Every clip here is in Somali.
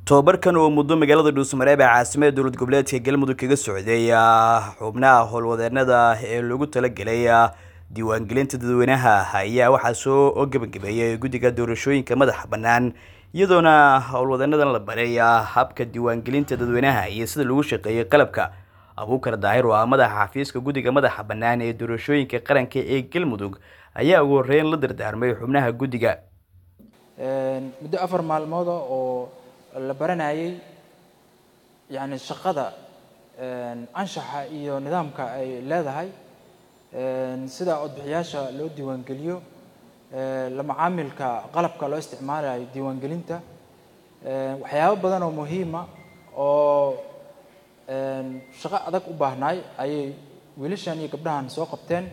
tobabarkan oo muddo magaalada dhuusamareeb ee caasimada dowlad goboleedka galmudug kaga socday xubnaha howlwadeenada ee loogu talagelay diiwaangelinta dadweynaha ayaa waxaa soo gebagabeeyay guddiga doorashooyinka madaxa bannaan iyadoona howlwadeenadan la baray habka diiwaangelinta dadweynaha iyo sida lagu shaqeeyay qalabka abuukar daahir oo ah madaxa xafiiska guddiga madaxa bannaan ee doorashooyinka qaranka ee galmudug ayaa ugu horreyn la dardaarmay xubnaha guddiga muddo afar maalmooda oo la baranayay yacni shaqada anshaxa iyo nidaamka ay leedahay sida codbixiyaasha loo diiwaangeliyo la macaamilka qalabka loo isticmaalayo diiwaangelinta waxyaabo badan oo muhiima oo shaqo adag u baahnaay ayay wiilashan iyo gabdhahan soo qabteen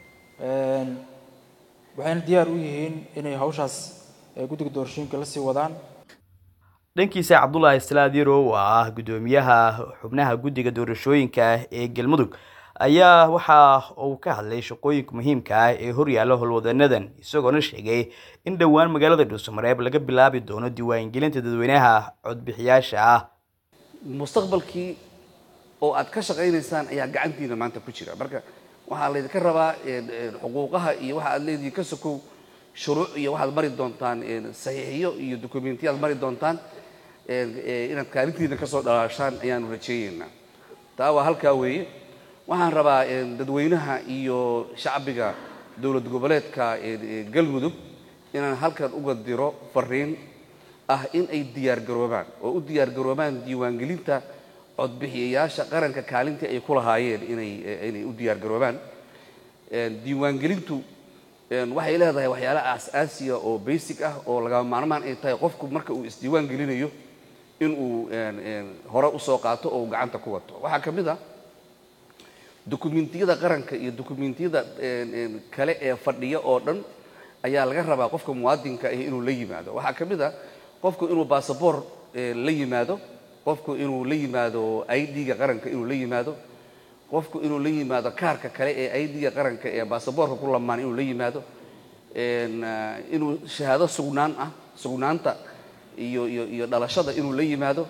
waxayna diyaar u yihiin inay hawshaas guddiga doorashooyinka la sii wadaan dhankiisa cabdulaahi salaad yarow oo ah guddoomiyaha xubnaha guddiga doorashooyinka ee galmudug ayaa waxa uu ka hadlay shaqooyinka muhiimka ah ee horyaalla howlwadeenadan isagoona sheegay in dhowaan magaalada dhuusamareeb laga bilaabi doono diiwaangelinta dadweynaha codbixiyaasha ah mustaqbalkii oo aad ka shaqaynaysaan ayaa gacantiina maanta ku jira marka waxaa laydinka rabaa xuquuqaha iyo waxa aad leedihiin ka sokow shuruuc iyo waxaad mari doontaan saxiixiyo iyo dokumentiyaad mari doontaan inaad kaalintiina kasoo dhalaashaan ayaanu rajeeyeynaa taa waa halkaa weeye waxaan rabaa dadweynaha iyo shacbiga dowlad goboleedka galmudug inaan halkan uga diro fariin ah in ay diyaargaroobaan oo u diyaargaroobaan diiwaangelinta codbixiyayaasha qaranka kaalintii ay ku lahaayeen inay inay u diyaargaroobaan diiwaangelintu waxay leedahay waxyaala aas-aasiya oo basic ah oo lagama maarmaan ay tahay qofku marka uu isdiiwaan gelinayo inuu hore usoo qaato oo uu gacanta ku wato waxaa ka mid a dokumentiyada qaranka iyo dokumentiyada kale ee fadhiya oo dhan ayaa laga rabaa qofka muwaadinka ah inuu la yimaado waxaa ka mid a qofku inuu basaboor la yimaado qofku inuu la yimaado i d-ga qaranka inuu la yimaado qofku inuu la yimaado kaarka kale ee i d-ga qaranka ee basaboorka ku lamaan inuu la yimaado inuu shahaado sugnaan ah sugnaanta iyo iyo iyo dhalashada inuu la yimaado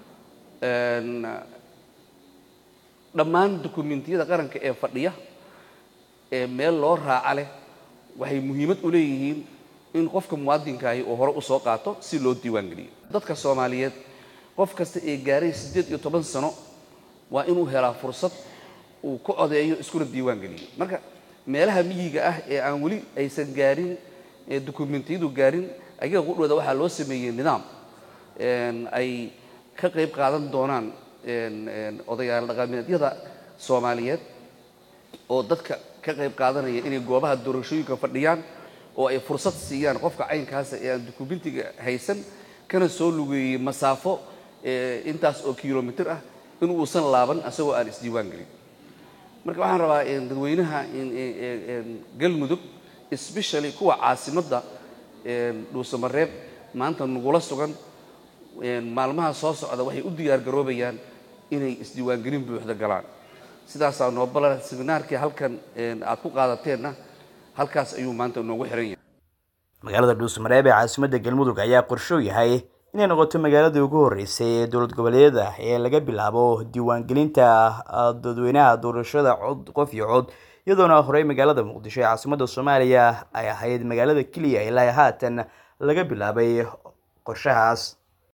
dhammaan dokumentiyada qaranka ee fadhiya ee meel loo raaca leh waxay muhiimad u leeyihiin in qofka muwaadinkaahi uu hore usoo qaato si loo diiwaangeliyo dadka soomaaliyeed qof kasta ee gaaray siddeed iyo toban sano waa inuu helaa fursad uu ku codeeyo iskuna diiwaan geliyo marka meelaha miyiga ah ee aan weli aysan gaarin ee dokumentiyadu gaarin ayaga qudhooda waxaa loo sameeyey nidaam ay ka qayb qaadan doonaan odayaal dhaqameedyada soomaaliyeed oo dadka ka qayb qaadanaya inay goobaha doorashooyinka fadhiyaan oo ay fursad siiyaan qofka caynkaasa ee aan dokumentiga haysan kana soo lugeeyey masaafo intaas oo kilomitr ah in uusan laaban isagoo aan isdiiwaan gelin marka waxaan rabaa dadweynaha galmudug especially kuwa caasimadda dhuusamareeb maanta nagula sugan maalmaha soo socda waxay u diyaar garoobayaan inay isdiiwaangelin buuxda galaan sidaasaa noobala seminaarkii halkan aad ku qaadateenna halkaas ayuu maanta noogu xiran yahay magaalada dhuusamareeb ee caasimadda galmudug ayaa qorsho yahay inay noqoto magaaladii ugu horreysay ee dowlad goboleedyada ee laga bilaabo diiwaangelinta dadweynaha doorashada cod qof iyo cod iyadoona horey magaalada muqdisho ee caasimadda soomaaliya ay ahayd magaalada keliya ilaa haatan laga bilaabay qorshahaas